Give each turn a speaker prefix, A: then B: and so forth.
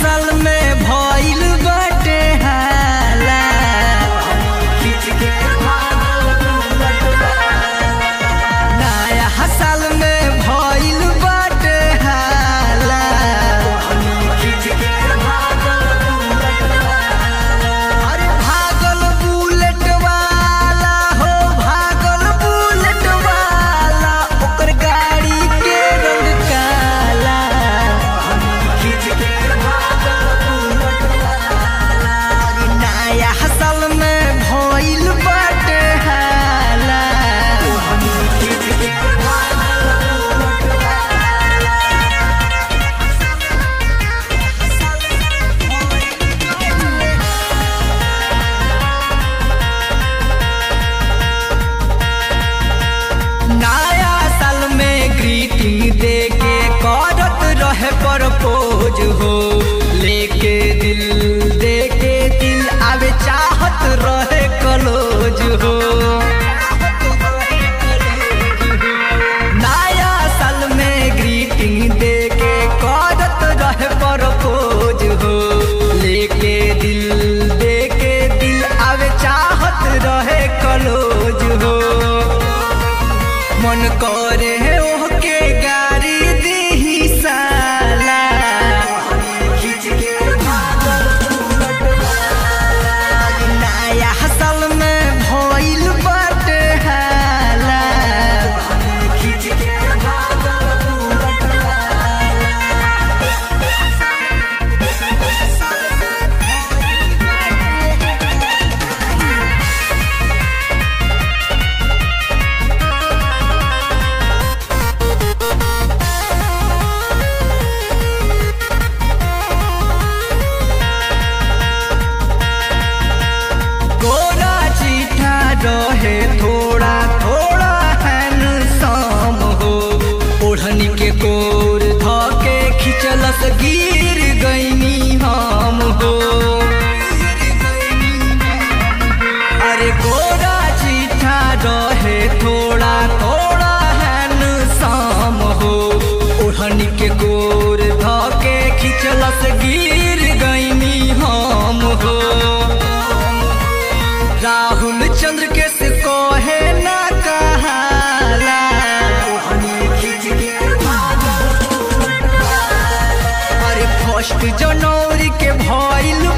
A: साल में भइल बाटे हाला नया साल में भइल बाटे हाला अरे भागल बुलेट वाला हो भागल बुलेट वाला ओकर गाड़ी के रंग काला अरे नया साल में भइल बाटे हाला नया साल में ग्रीटिंग दे के करत रहे प्रपोज हो लेके दिल दे के दिल आवे चाहत रहे कलोज हो नया साल में ग्रीटिंग दे के करत रहे प्रपोज हो लेके दिल दे के दिल आवे चाहत रहे कलोज हो मन करे ओहके गाड़ी दीही साला नया साल में भइल बाटे हाला गोरा चीठा रहे थोड़ा थोड़ा हैंडसम हो ओढ़नी के कोर धके खिचलस गिर गईनी हम हो अरे गोरा चीठा रहे थोड़ा थोड़ा हैंडसम हो ओढ़नी के कोर धके खिचलस गिर गईनी हम हो राहुल चंद्र के से कहे ना कहाला अरे फर्स्ट जनवरी के भइल